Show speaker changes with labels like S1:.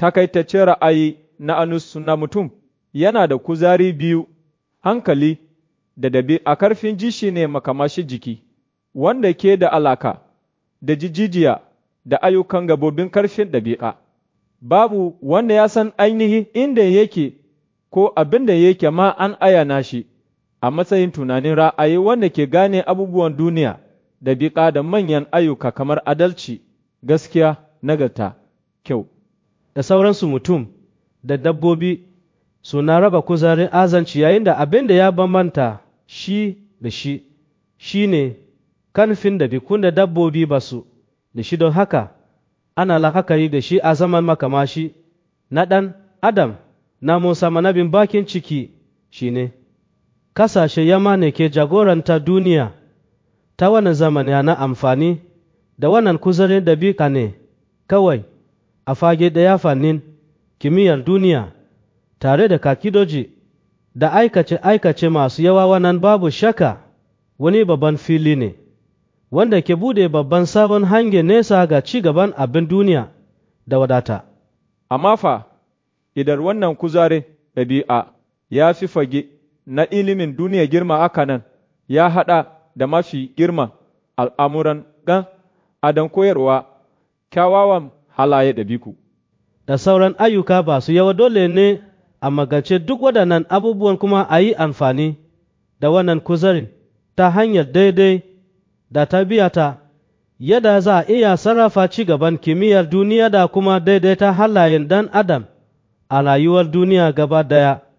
S1: takaitaccen ra'ayi na anus na mutum yana da kuzari biyu, hankali da dabi a karfin ji shi ne makamashi jiki, wanda ke da alaka da jijijiya da ayyukan gabobin karfin ɗabi'a. Babu wanda ya san ainihi inda yake ko abin da yake ma an ayana shi a matsayin tunanin ra'ayi wanda ke gane abubuwan duniya, ɗabi'a da manyan ayyuka kamar adalci, gaskiya, nagarta, kyau.
S2: Da sauransu mutum da dabbobi suna raba kuzarin azanci yayin da abin da ya bambanta shi da shi shi ne kanfin da bikun da dabbobi ba su da shi don haka ana la'akari da shi a zaman makamashi na ɗan adam na musa manabin bakin ciki shi ne kasashe yamma ne ke jagoranta duniya ta wannan zamani na amfani da wannan kuzarin da ne kawai a fage ɗaya fannin kimiyyar duniya tare da kakidoji da aikace-aikace masu yawa wannan babu shaka wani babban fili ne wanda ke bude babban sabon hange nesa ga ci gaban abin duniya da wadata.
S1: Amma fa, idan wannan kuzarin ɗabi'a ya fi fage na ilimin duniya girma aka nan, ya haɗa da mafi girman al'amuran gan adon koyarwa kyawawan halaye ɗabiku.
S2: Da sauran ayyuka ba su yawa dole ne a magance duk waɗannan abubuwan kuma a yi amfani da wannan kuzarin ta hanyar daidai da ta yadda za a iya sarrafa ci gaban kimiyyar duniya da kuma daidaita halayen dan adam a rayuwar duniya gaba daya.